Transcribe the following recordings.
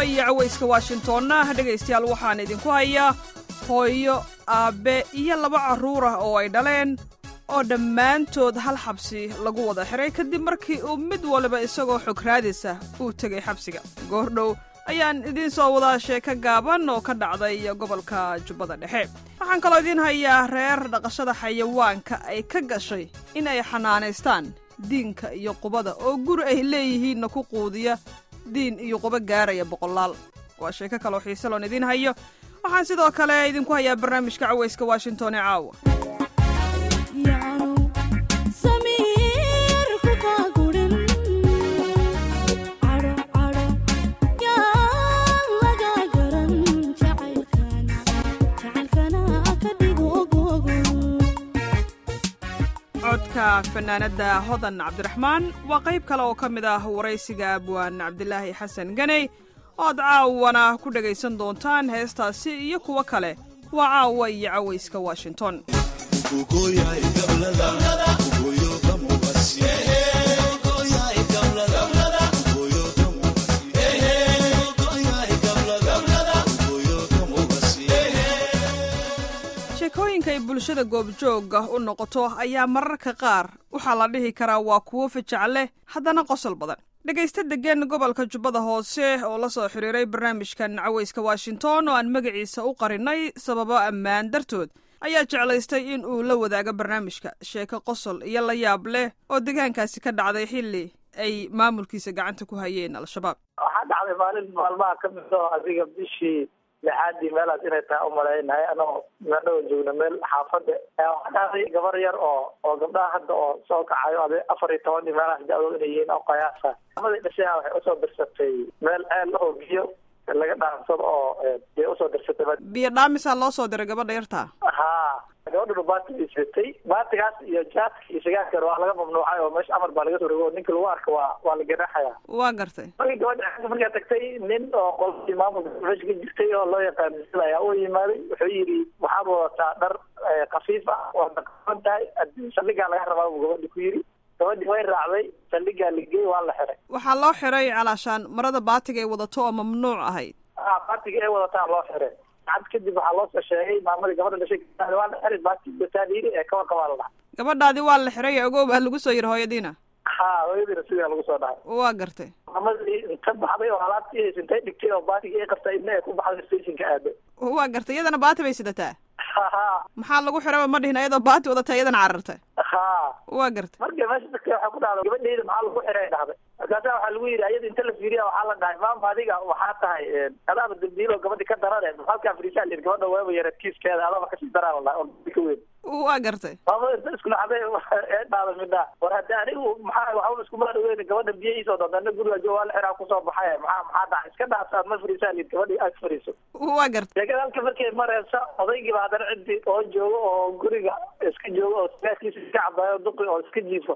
iyo cawayska washingtonna dhegaystayaal waxaan idinku hayaa hooyo aabbe iyo laba carruur ah oo ay dhaleen oo dhammaantood hal xabsi lagu wada xiray kadib markii uu mid waliba isagoo xog raadisa uu tegay xabsiga goordhow ayaan idiin soo wadaa sheeko gaaban oo ka dhacday gobolka jubbada dhexe waxaan kaloo idiin hayaa reer dhaqashada xayawaanka ay ka gashay in ay xanaanaystaan diinka iyo qubada oo guri ay leeyihiinna ku quudiya diin iyo qubo gaaraya boqolaal waa sheeko kaloo xiise loon idiin hayo waxaan sidoo kale idinku hayaa barnaamijka cawayska washington ee caawa codka fanaanadda hodan cabdiraxmaan waa qayb kale oo ka mid ah waraysiga abwaan cabdilaahi xasan ganey oo aad caawana ku dhegaysan doontaan heestaasi iyo kuwo kale waa caawa iyo cawayska washington sheekooyinka ay bulshada goobjoogga u noqoto ayaa mararka qaar waxaa la dhihi karaa waa kuwo fajac leh haddana qosol badan dhegaysta deggan gobolka jubbada hoose oo la soo xiriiray barnaamijkan cawayska washington oo aan magaciisa u qarinay sababo ammaan dartood ayaa jeclaystay in uu la wadaago barnaamijka sheeko qosol iyo la yaab leh oo deegaankaasi ka dhacday xilli ay maamulkiisa gacanta ku hayeen al-shabaab waxaa dhacday maalin maalmaha ka mid oo adiga bishii lixaadii meelaas inay tahay umalaynahay anagoo meedhawa joogna meel xaafada waxaa dhacday gabar yar oo oo gabdhaha hadda oo soo kacayo ade afar iyo toban meelahaas da-dood inay yihiin oo qayaasa amadii dhashay waxay usoo dirsatay meel ceel oo biyo laga dhaansado oo dee usoo dirsatay biyo dhaamisaa loo soo diray gabadha yartaa ha gabadhuna baati bay sitay baatigaas iyo jaadka iyo sigaarka waa laga mamnuucay oo meesha amar baa laga soo rogo oo ninka lagu arka waa waa la ganaxaya waa gartay markii gabadha markaa tagtay nin oo qolkii maamulka meesha ka jirtay oo loo yaqaan sil ayaa u yimaaday wuxuu yidhi waxaad wadataa dhar kafiif ah waad naqaban tahay saldhigaa laga rabaa buu gabadhi ku yidhi gabadhi way raacday saldhigaa ligey waa la xiray waxaa loo xiray calaashaan marada baatiga ay wadato oo mamnuuc ahayd a baatiga ay wadataa loo xiray cad kadib waxaa loo soo sheegay maamadii gabadha dhashay waa la xiray baatiga taaliiri ee kawa kabaa la dhahay gabadhaadi waa la xiray ogow baa lagu soo yiri hooyadiina ha hooyadiina sidaa lagu soo dhahay waa gartay maamadii inta baxday oo alaabtii haysa intay dhigtay oo baatiga ay qabtay idna ay ku baxday stationka aaday waa gartay iyadana baati bay sidataa ha maxaa lagu xiraba ma dhihin iyadoo baati wadata iyadana carartay ha waa gartay marka meesha dadka waxaa ku dhacda gabadheyda maxaa lagu xiray dhahday markaasa waxaa lagu yidhi ayada inta la fiiriya waxaa la dhahay maama adiga waxaa tahay adaaba dambiilo gabadhi ka darane halkaa fariisaa lir gabadha weeba yareed kiiskeeda adaba kasii daraa la dhahay oo ka weyn waa gartay maamada inta isku nacday ee dhaada midhaa war hadde anigu maxaa waxba iskuma dhaweyn gabadha biyihiisa oo dantana guriga jo waa la xiraa kusoo baxay maxaa maxaa dhacay iska dhaasaad ma fariisaa lir gabadhi ag fariiso waa gartay sheekada halka markay mareysa odaygiiba haddana ciddi oo joogo oo guriga iska joogo oo sigaarkiisa iska cabaayo duqi oo iska jiifo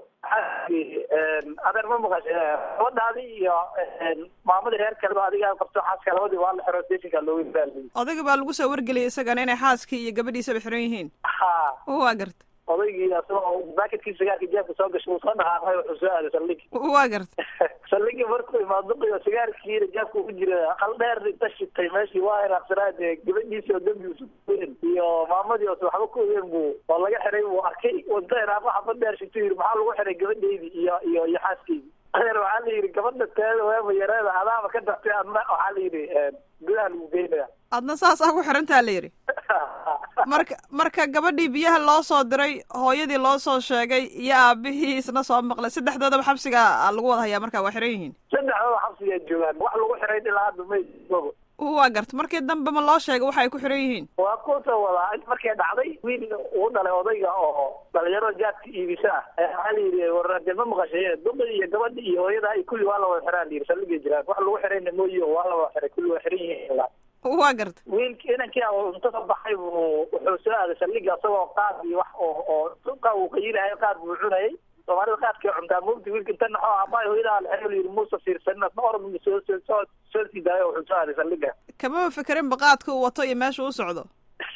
adeer ma maqashe gabadhaadi iyo maamadii reer kaleba adiga qabto xaaska labadii waa la xiro stationka loogu baaliy odayga baa lagu soo wargeliyay isagana inay xaaskii iyo gabadhiisaba xiran yihiin ha waa gartay odaygii asagoo baakadkii sigaarka jeefka soo gashay uu soo dhaqaaqay wuxuu soo aaday saldhigi waa gartay saldhigii markuu imaado duqi oo sigaarkiina jeefka ugu jira aqal dheer inta shitay meeshii waa inaaqsanaade gabadhiisi oo dambigiisu kuweyn iyo maamadii oo waxba ku ogeyn buu oo laga xiray buu arkay inta inaaqo xabad dheer shito yidhi maxaa lagu xiray gabadheydii iyo iyo iyo xaaskeydi adeer waxaa la yidhi gabadha teeda weeba yareeda adaaba ka dartay adna waxaa la yidhi gudaha lagu geynaya adna saas ah ku xirantaa la yidhi marka marka gabadhii biyaha loo soo diray hooyadii loo soo sheegay iyo aabihii isna soo maqlay saddexdoodaba xabsiga lagu wada hayaa marka waa xiran yihiin saddexdooda xabsigaa joogaan wax lagu xiray ilaa hadda may waa garta markii dambe ma loo sheegay waxa ay ku xiran yihiin waa kusoo wadaa markay dhacday wiil uu dhalay odayga oo dhalinyaro jaadka iibisa ah waxaa la yidhi warade ma maqashay duqi iyo gabadhi iyo hooyada iyo kulli waa la wada xiraa la yidhi saldhigay jiraan wax lagu xirayna mooyi oo waa la wada xiray kulli waa xiran yihiin waa garta wiilki inankii inta soo baxay buu wuxuu soo aaday saldhiga isagoo qaad iyo wax oo oo suqa uu qayilahay qaad buu cunayay soomaalida qaadkay cuntaa mugti wiilka inta naxo aabbaay hooyadaa la xero yidhi muusa fiirsanin asna orod soo soo soo soo sii daayo wuxuu soo aaday saldhiga kamaba fekerin baqaadka uu wato iyo meesha u socdo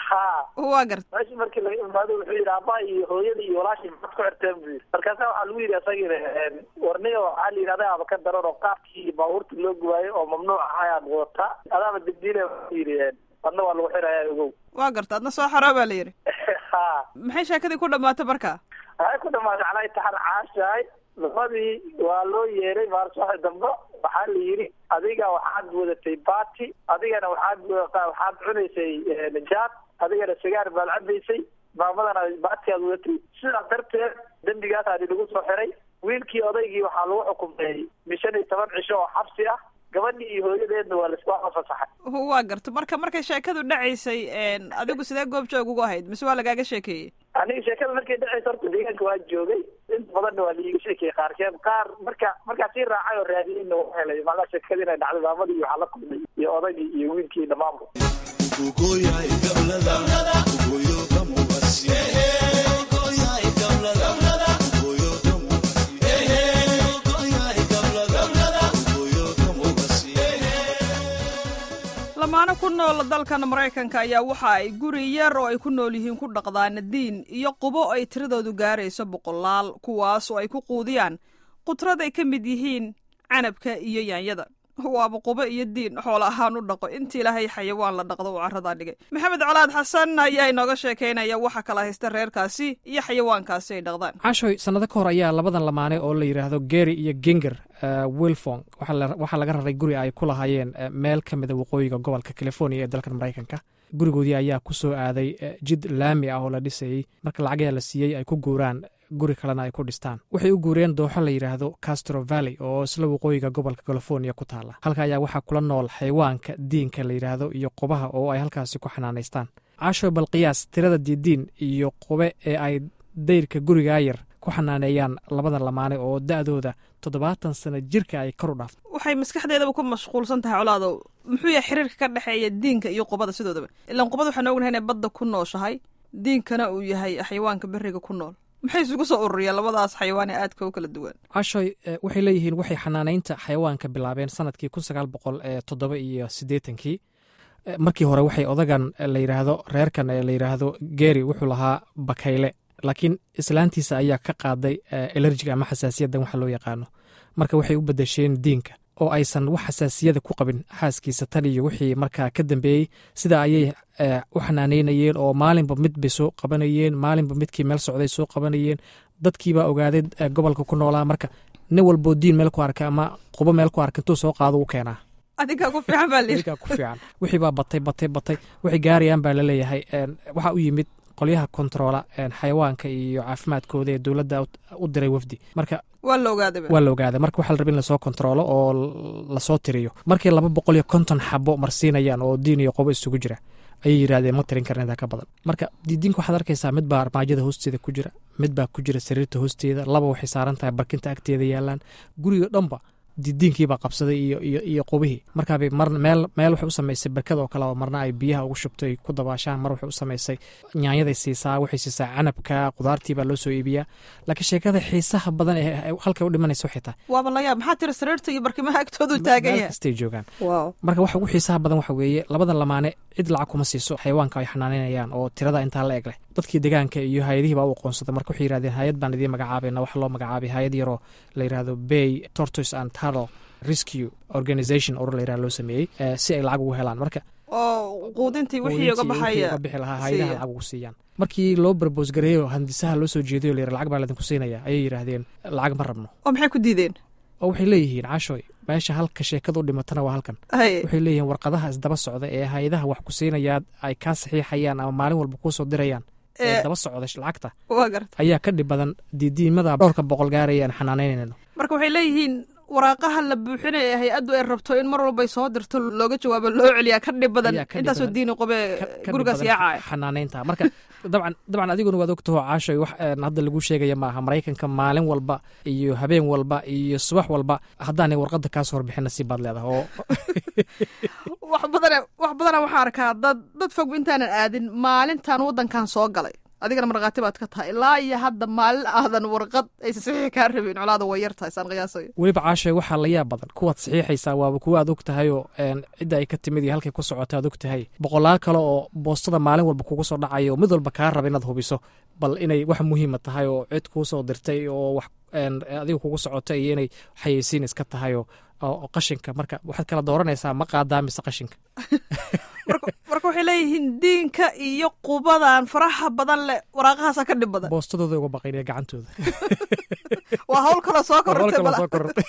ha waa garta meeshii markii laga imaado wuxuu yidhi aabaa iyo hooyada iyo walaashii maxaad ku xirteen buu yidhi markaasa waxaa lagu yidhi asagina warniyo waxaa la yidhi adaaba ka daran oo qaabkii baabuurta loo gubaayo oo mamnuuc ah ayaad wadataa adaaba degdiile wuxuu yidhi adna waa lagu xirayaa ogow waa garta adna soo xaroo baa la yidhi ha maxay sheekadii ku dhamaatay marka waxay ku dhamaatay calaa taxan caashahay labadii waa loo yeeray maalsaxi dambe waxaa la yidhi adiga waxaad wadatay bati adigana waxaad waxaad cunaysay jaad adigana sigaar baad cabaysay maamadana baati aad wadatay sidaas darteed dembigaas adi lagu soo xiray wiilkii odaygii waxaa lagu xukumay bishan iyo toban cisho oo xabsi ah gabadhii iyo hooyadeedna waa laisku fasaxay waa garta marka markay sheekadu dhacaysay adigu sidee goob joog ugu ahayd mise waa lagaaga sheekeeyey aniga sheekada markay dhacaysa horta deegaanka waa joogay inta badanna waa laiiga sheekeyey qaarkeed qaar marka markaa sii raacay oo raadiyeyna waa helay macnaha sheekada inay dhacday maamadii waxaa la kulmay iyo odaygii iyo wiilkii dhamaanba lamaano ku nool dalkan maraykanka ayaa waxa ay guri yar oo ay ku nool yihiin ku dhaqdaan diin iyo qubo ay tiradoodu gaarayso boqolaal kuwaas oo ay ku quudiyaan qudrad ay ka mid yihiin canabka iyo yaanyada waaba qubo iyo diin xoola ahaan u dhaqo intii ilaahay xayawaan la dhaqdo uu carradaa dhigay maxamed colaad xasan ayaa inooga sheekaynaya waxa kala haysta reerkaasi iyo xayawaankaasi ay dhaqdaan cashoy sannado ka hor ayaa labadan lamaane oo la yidhaahdo geri iyo genger wilfong waxaa laga raray guri ay ku lahaayeen meel ka mida waqooyiga gobolka california ee dalkan maraykanka gurigoodii ayaa ku soo aaday jid laami ah oo la dhisayey marka lacagayaa la siiyey ay ku guuraan guri kalena ay ku dhistaan waxay u guureen dooxo la yidhaahdo castro valley oo isla waqooyiga gobolka california ku taala halka ayaa waxaa kula nool xayawaanka diinka la yidhaahdo iyo qubaha oo ay halkaasi ku xanaanaystaan casho balqiyaas tirada diidiin iyo qube ee ay dayrka gurigaa yar ku xanaaneeyaan labada lamaane oo da'dooda toddobaatan sano jirka ay kor u dhaafto waxay maskaxdeedaba ku mashquulsan tahay colaadow muxuu yahay xiriirka ka dhexeeya diinka iyo qubada sidoodaba ilaan qubada waxaan ognahay inay badda ku nooshahay diinkana uu yahay xayawaanka beriga ku nool maxay isugu soo ururiyeen labadaas xayawaan ee aadka u kala duwan cashoy waxay leeyihiin waxay xanaanaynta xayawaanka bilaabeen sanadkii kun sagaal boqol ee toddoba iyo siddeetankii markii hore waxay odagan la yidhaahdo reerkan ee la yidhaahdo geri wuxuu lahaa bakayle laakiin islaantiisa ayaa ka qaaday elerjiga ama xasaasiyaddan waxa loo yaqaano marka waxay u bedesheen diinka oo aysan wax xasaasiyada ku qabin xaaskiisa tan iyo wixii markaa ka dambeeyey sida ayay u xanaaneynayeen oo maalinba mid bay soo qabanayeen maalinba midkii meel socday soo qabanayeen dadkiibaa ogaaday gobolka ku noolaa marka nin walboo diin meel ku arka ama qubo meel ku arka intuu soo qaado u keenaa adigaa ku fiican baa layidhi adigaa ku fiican wixii baa batay batay batay waxay gaarayaan baa laleeyahay waxaa u yimid qolyaha kontaroola xayawaanka iyo caafimaadkooda ee dowladda u diray wafdi marka waa la ogaaday waa la ogaaday marka waxaa la raba in lasoo kontaroolo oo lasoo tiriyo markii laba boqol iyo konton xabo marsiinayaan oo diin iyo qobo isugu jira ayay yidhahdeen ma tirin karna intaa ka badan marka diidiinka waxaad arkaysaa mid baa armaajada hoosteeda ku jira mid baa ku jira sariirta hoosteeda laba waxay saaran tahay barkinta agteeda yaalaan guriga dhanba didiinkiibaa qabsaday iyo iyo iyo qubihii markaabay mar meel meel waxay u samaysay barkada oo kale oo marna ay biyaha ugu shubto ay ku dabaashaan mar waxay u samaysay nyaanyaday siisaa waxay siisaa canabka qudaartii baa loo soo iibiyaa laakiin sheekada xiisaha badan ee halkay u dhimanaysa waxay tahay waaba layaab maxaa tiri sariirta iyo barkimaha agtoodu taagan meel yahay kastay joogaan wow marka waxa ugu xiisaha badan waxa weeye labada lamaane cid lacag kuma siiso xayawaanka ay xanaanaynayaan oo tirada intaa la eg leh dadkii deegaanka iyo hay-adihii baa u aqoonsaday marka waxay yidhahdeen hay-ad baan idiin magacaabayna waxa loo magacaabay hay-ad yaroo la yidhaahdo bay tortoise and turtle rescue organization or la yidhahdo loo sameeyey si ay lacag ugu helaan marka oo quudintii wixii uga baxaya uga bixi lahaa hay-adaha siiya. lacag ugu siiyaan markii loo barbos gareeyo handisaha loo soo jeedayo la yidhi lacag baa laydinku siinaya ayay yidhaahdeen lacag ma rabno oo maxay ku diideen oo waxay leeyihiin cashoy meesha halka sheekada u dhimatana waa halkan haye waxay leeyihiin warqadaha isdaba socda ee hay-adaha wax ku siinayaan ay kaa saxiixayaan ama maalin walba kuu soo dirayaan ee ee daba socda lacagta waa garta ayaa ka dhib badan diidiimada dhowrka boqol gaaraya aan xanaanaynayno marka waxay leeyihiin waraaqaha la buuxinaya ee hay-addu ay rabto in mar walbay soo dirto looga jawaabo loo celiyaa ka dhib badan Ayaa ka dhib intaasoo badan. diini qobe ka- ka gurigaas dhib badan yaacaya xanaanaynta marka dabcan dabcan adiguna waad ogtaho caashoy wax een, hadda lagu sheegaya maaha maraykanka maalin walba iyo habeen walba iyo subax walba haddaanay warqadda kaasoo horbixin nasiib baad leedahay oo wax badana wax badana waxaan arkaa dad dad fog intaanan aadin maalintan waddankan soo galay adigana markhaati baad ka tahay ilaa iyo hadda maalin aadan warqad aysa saxiixi kaa rabin colaada way yar tahay saan qiyaasayo weliba caashe waxaa la yaab badan kuwaad saxiixaysaa waaba kuwa aad og tahay oo cidda ay ka timid iyo halkay ku socota aad og tahay boqolaal kale oo boostada maalin walba kugu soo dhacaya oo mid walba kaa raba inaad hubiso bal inay wax muhiima tahay oo cid kuu soo dirtay oo wax adiga kugu socota iyo inay xayeysiin iska tahay oo qashinka marka waxaad kala dooranaysaa ma qaadaa mise qashinka marka waxay leeyihiin diinka iyo qubadan faraha badan leh waraaqahaasa ka dhib badan boostadooda uga baqaynaya gacantooda waa hawl kale soo korortay kala soo korortay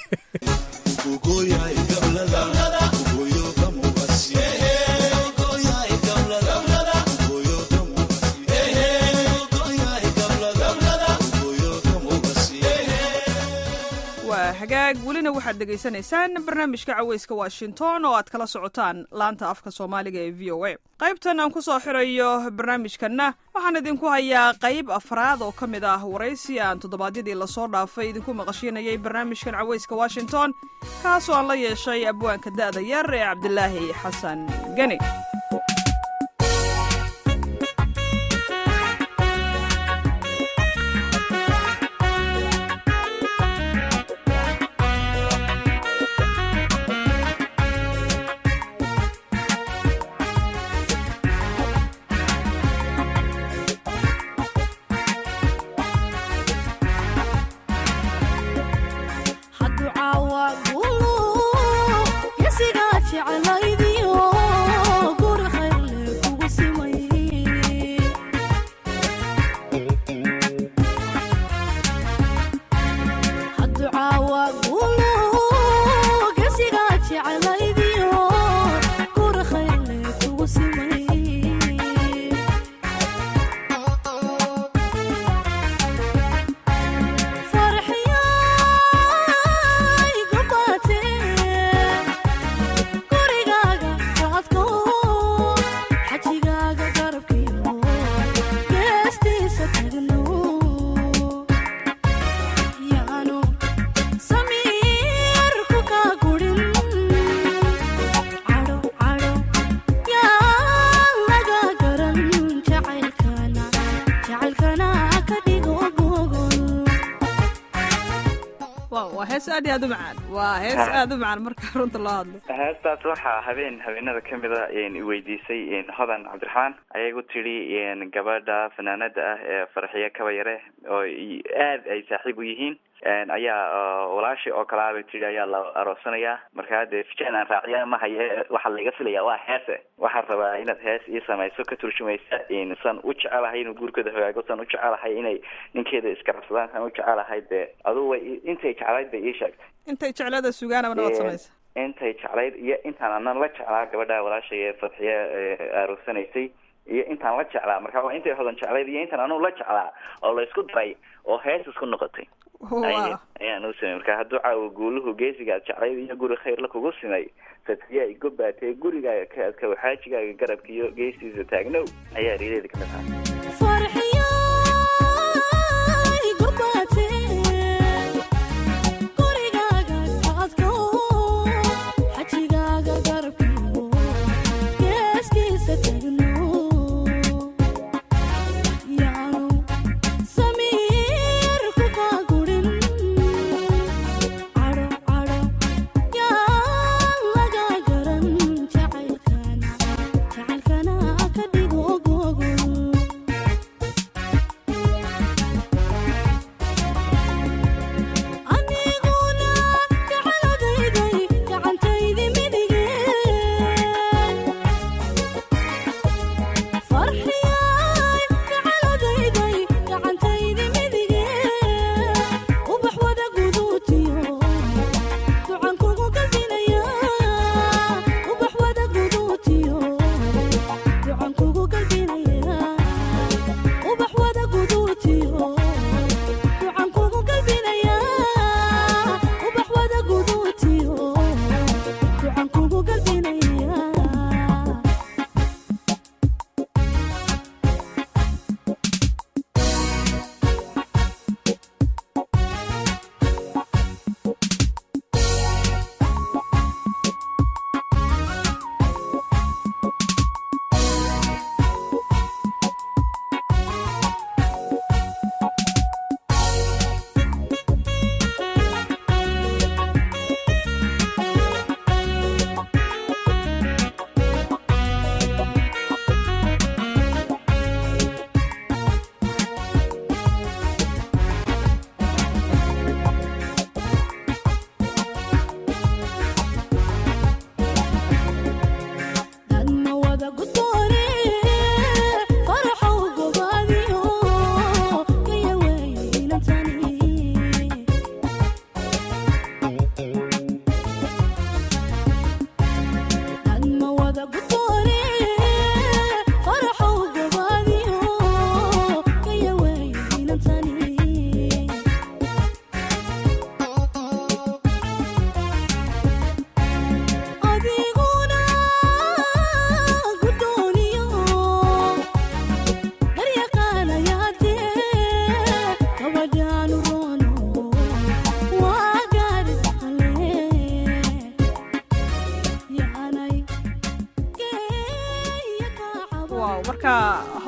waa hagaag welina waxaad dhegaysanaysaan barnaamijka caweyska washington oo aad kala socotaan laanta afka soomaaliga ee v o a qaybtan aan ku soo xirayo barnaamijkanna waxaan idinku hayaa qayb afraad oo ka mid ah waraysi aan toddobaadyadii lasoo dhaafay idinku maqashiinayay barnaamijkan caweyska washington kaasoo aan la yeeshay abwaanka da'da yar ee cabdilaahi xasan geni hees aad iyo aad u macaan waa hees aad u macaan marka runta loo hadlo heestaas waxaa habeen habeenada kamid a iweydiisay hodan cabdiraxmaan ayagu tidhi gabadha fanaanada ah ee farxiye kabayare oo aad ay saaxiib u yihiin ayaa walaashi oo kalaa bay tidhi ayaa la aroosanayaa markaa dee fijaan aan raaciya ma haye waxaa laiga filaya waa heese waxaan rabaa inaad hees ii samayso ka turjumaysa san u jecelahay inuu guurkooda hogaago san u jecelahay inay ninkeeda iskarabsadaan san u jecelahay dee aduu way intay jeclayd bay ii sheegtay intay jeclada sugaanaba nabaad samaysa intay jeclayd iyo intaan anan la jeclaa gabadha walaashay ee fadxiye aroosanaysay iyo intaan la jeclaa marka waa intay hodan jeclayd iyo intaan anugu la jeclaa oo la isku daray oo hees isku noqotay ayaan u samey marka hadduu caawo guuluhu geesigaad jeclayd iyo guri khayrla kugu simay fadxiye igu baatee gurigaaga ka adka xaajigaaga garabka iyo geestiisa taagnow ayaa riideeda kamid ahaa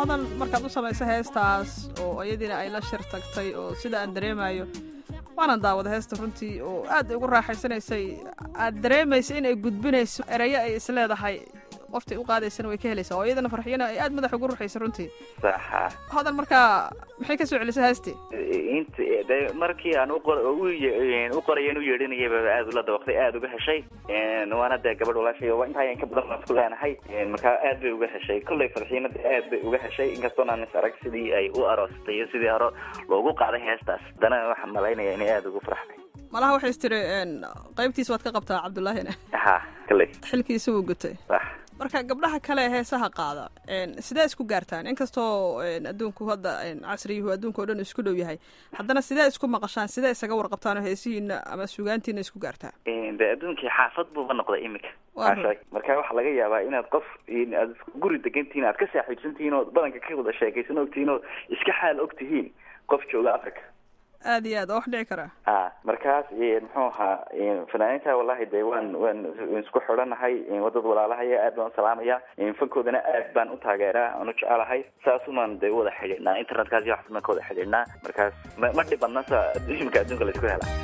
hodan markaad u samaysa heestaas oo iyadiina ay la shir tagtay oo sida aan dareemayo waanan daawada heesta runtii oo aad ugu raaxaysanaysay aad dareemaysa inay gudbinayso erayo ay isleedahay qoftay u qaadaysana way ka helaysaa oo iyadana farxiyana ay aad madax ugu ruxaysa runtii saxa hodan markaa maxay ka soo celisay heestii int de markii aan uqor u ye- u qorayan u yeedhinayayba aad ula dabaqday aad uga heshay waana dee gabadh walaashay waa intaa in ka badan baan isku leenahay markaa aad bay uga heshay kollay farxiina de aad bay uga heshay inkastoon aan is arag sidii ay u aroostay iyo sidii hore loogu qaaday heestaas haddana waxaan malaynaya inay aada ugu farxday malaha waxay is tiri qaybtiis waad ka qabtaa cabdullaahina ha kolley xilkiisa wuu gutay sax marka gabdhaha kale ee heesaha qaada sidee isku gaartaan inkastoo adduunku hadda casriyuhu adduunka o dhan isku dhow yahay haddana sidee isku maqashaan sidee isaga warqabtaan oo heesihiina ama sugaantiina isku gaartaan de adduunkii xaafad buuba noqday iminka Waa run. Maasha- marka waxaa laga yaabaa inaad qof in aad isku guri degantihiin aad ka saaxiibsantihiin oo badanka ka wada sheekaysan ogtihiin oo iska xaal ogtihiin qof jooga africa aad iyo aad oo wax dhici karaa a markaas muxuu ahaa fanaaniinta wallahi de waan waan isku xidhanahay wadad walaalahaya aad baan usalaamaya fankoodana aad baan u taageeraa aan u jecelahay saasumaan de wada xidhiidhnaa internetkaas iyo waxbaan ka wada xidhiidhnaa markaas ma ma dhibadna sa imika adduunka la isku hela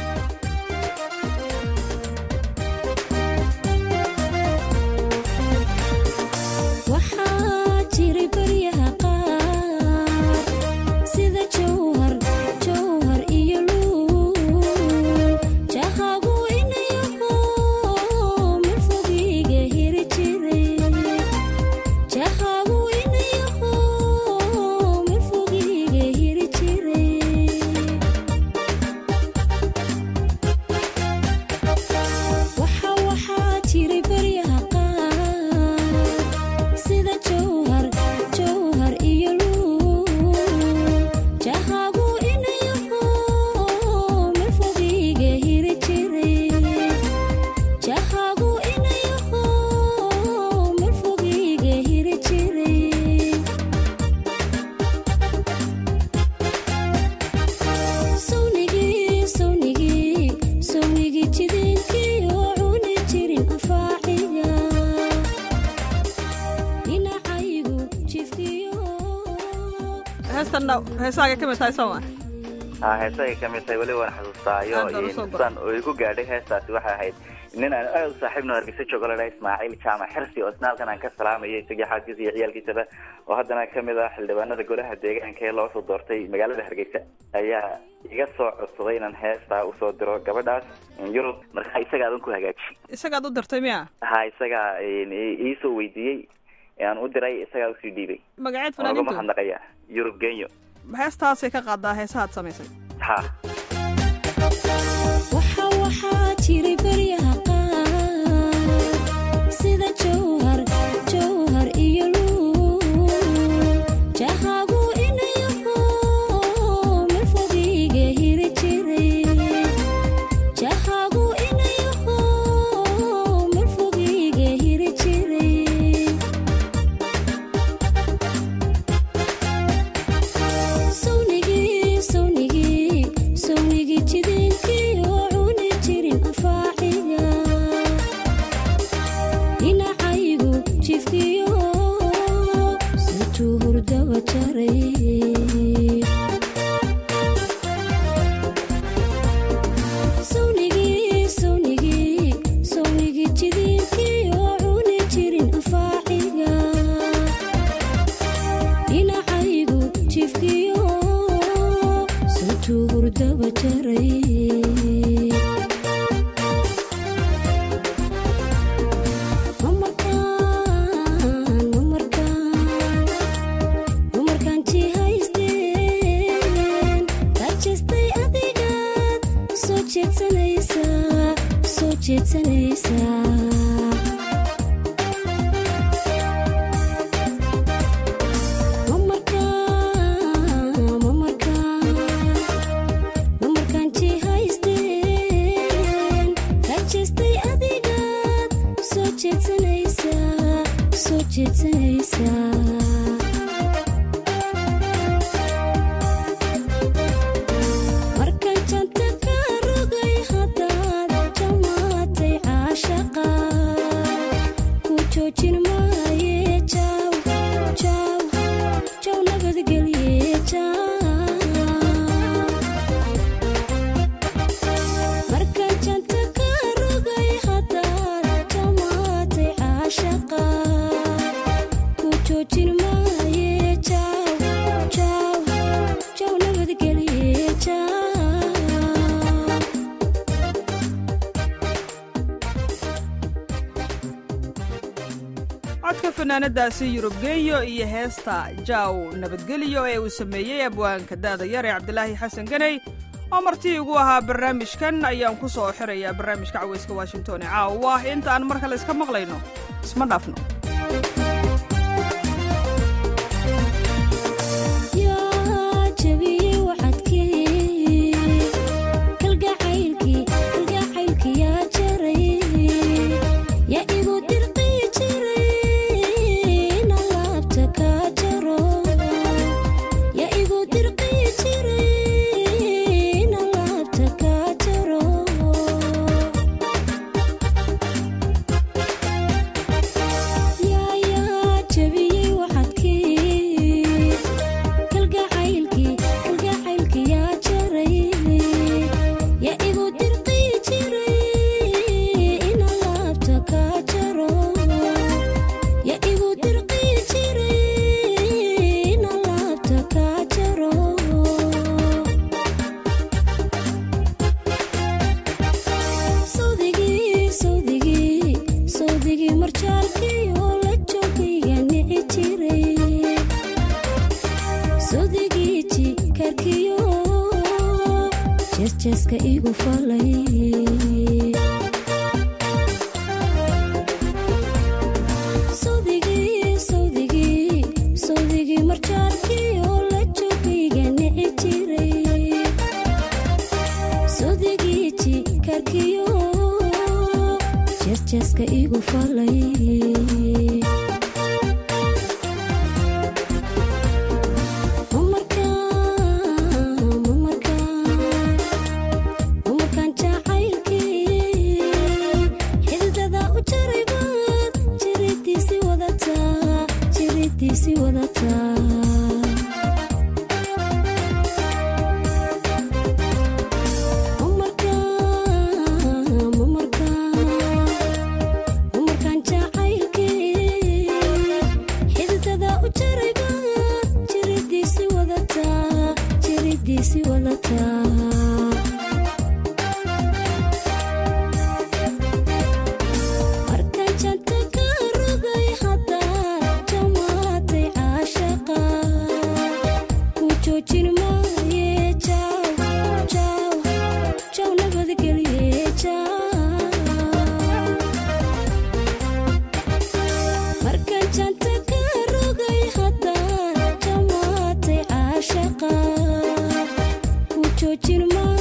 waxaa jiray baryaha qaar sida jowhar jowhar iyo luul jahagu inayaho marfogiga hiri jiray jahagu inayaho marfogiga hiri jiray waxa waxaa jiray baryaha qaar sida jowhar jowhar iyo luul jahagu inayaho marfogiga hiri jiray jahagu inayaho marfogiga hiri jiray sawnigii sawnigii sawnigii jidiinkii oo cuni jirin afaaciga dhinacaygu jifkiyo heestanna heesahaaga ka mid tahay sooma ha heesay ka mid tahay weli waan xasuustaayo Aad baan usoo san oo igu gaadhay heestaasi waxay ahayd nin aan aad u saaxiibno hargeysa joogo la dhaha ismaaciil jaamac xirsi oo isna halkan aan ka salaamayay isagii xaaskiisa iyo ciyaalkiisaba oo haddana kamid ah xildhibaanada golaha deegaanka ee loo soo doortay magaalada hargeysa ayaa iga soo codsaday inaan heestaa usoo diro gabadhaas yurub markaa isaga adan ku hagaaji isagaad u dirtay miya ha isagaa iisoo weydiiyey aan u diray isagaa usii dhiibay magaceed waan uga fanaaniintu mahadnaqaya yurub genyo heestaasay ka qaadaa heesahaad samaysay ha waxa waxaa jiray baryaha qaar sida jowhar jowhar iyo luul jahagu inayaho marfogiga hiri jiray jahagu inayaho marfogiga hiri jiray sawnigii sawnigii sawnigii jidiinkii oo cuni jirin afaaciga dhinacaygu jifkiyo sutuu hurdaba jaray sawnigii sawnigii sawnigii jidiinkii oo cuni jirin afaaciga dhinacaygu jifkiyo sutuu hurdaba jaray mamarkaan mamarkaan mamarkaan jihaysteen rajistay adigaad soo jeedsanaysaa soo jeedsanaysaa mamarkaan mamarkaan mamarkaan jihaysteen rajistay adigaad soo jeedsanaysaa soo jeedsanaysaa markaan janta ka rogay haddaad jamaatay caashaqa fanaanadaasi yurub genyo iyo heesta jaw nabadgelyo ee uu sameeyey abwaanka daada yar ee cabdilaahi xasan ganey oo martii ugu ahaa barnaamijkan ayaan ku soo xirayaa barnaamijka caweyska washington ee caawa inta aan mar kale iska maqlayno isma dhaafno yaa jabiyey waxadkii kalgacaylkii kalgacaylkii yaa jaray yaa igu dirqii jiray na laabta kaa jaro yaa igu dirqii jiray na laabta kaa jaro yaa yaa jabiyey waxadkii kalgacaylkii kalgacaylkii yaa jaray yaa igu dirqii jiray ina laabta kaa jaro yaa igu dirqii jiray ina laabta kaa jaro sawdigii sawdigii sawdigii marjaalkii oo la joogayga nici jiray sawdigii jikarkiyo jeesjeeska igu falay sawdigii sawdigii sawdigii marjaalkii oo la joogayga nici jiray sawdigii jikarkiyo jeesjeeska igu falay umarkaan jacaylkii xididada u jaraybaad jiridiisi wadataa jiridiisi wadataa umarkaan jacaylkii xididada u jaraybaad jiridiisi wadataa jiridiisi wadataa markaan janta ka rogay haddaa jamaatay caashaqa ku joojin maaye jaw jaw jaw nabadgelye jaw markaan janta ka rogay haddaa jamaatay caashaqa ku joojin maaye